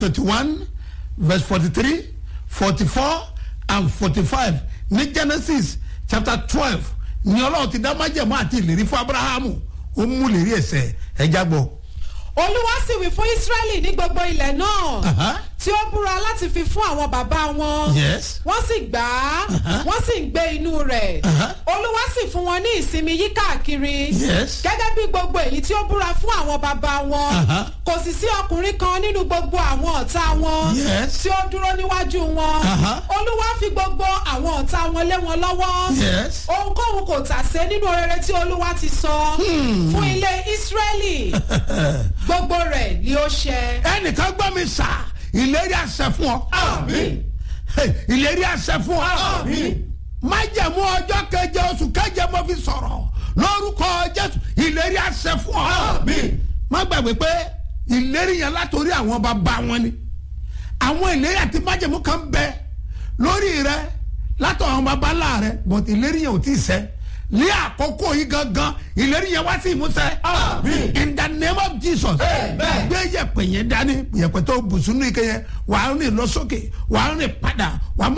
twenty one verse forty three forty four and forty five ní genesis chapter twelve ní ọlọ́run ti dá májẹ̀mú àti ìlérí fún abrahamu ó mú ìlérí ẹ̀sẹ̀ ẹ̀já gbọ́. olúwa sì wí fún israẹli ní gbogbo ilẹ̀ náà Aha. tí ó búra láti fi fún àwọn bàbá wọn Yes. wọ́n sì gbà á Aha. wọ́n sì ń gbé inú rẹ̀ Aha. olúwa sì fún wọn ní ìsinmi yí káàkiri Yes. gẹ́gẹ́ bí gbogbo èyí tí ó búra fún àwọn bàbá wọn Aha. kò sì sí ọkùnrin kan nínú gbogbo àwọn ọ̀tá wọn Yes. tí ó dúró níwájú wọn Aha. olúwa fi gbogbo àwọn ọ̀tá wọn lé wọn lọ́wọ́ Yes. ohunkóhun kò tà sé nínú rere tí olúwa ti sọ fún ilé israẹli gbogbo rẹ̀ ni ó ṣẹ. ẹnìkan gbọ́ mi sà ìlérí àṣẹ fún ọ. Àmín. Hey, ìlérí àṣẹ fún ọ. Àmín. májẹ̀mú ọjọ́ keje oṣù keje mo fi sọ̀rọ̀ lórúkọ jésù ìlérí àṣẹ fún ọ. Àmín. má gbàgbé pé ìlérí yẹn látòrí àwọn bàbá wọn ni àwọn ìlérí àti májẹ̀mú kan bẹ lórí rẹ látọ̀ àwọn bàbá ńlá rẹ but ìlérí yẹn ò tí ì ṣẹ ní àkókò yìí gangan ìlérí yẹn wá sí ìmúṣẹ. Àmín. in the name of jesus. Amen. gbé yẹ̀pẹ̀ yẹn dání yẹ̀pẹ̀ tó bùsùn ní ike yẹn wàá rìn lọ sókè wàá rìn padà wàá má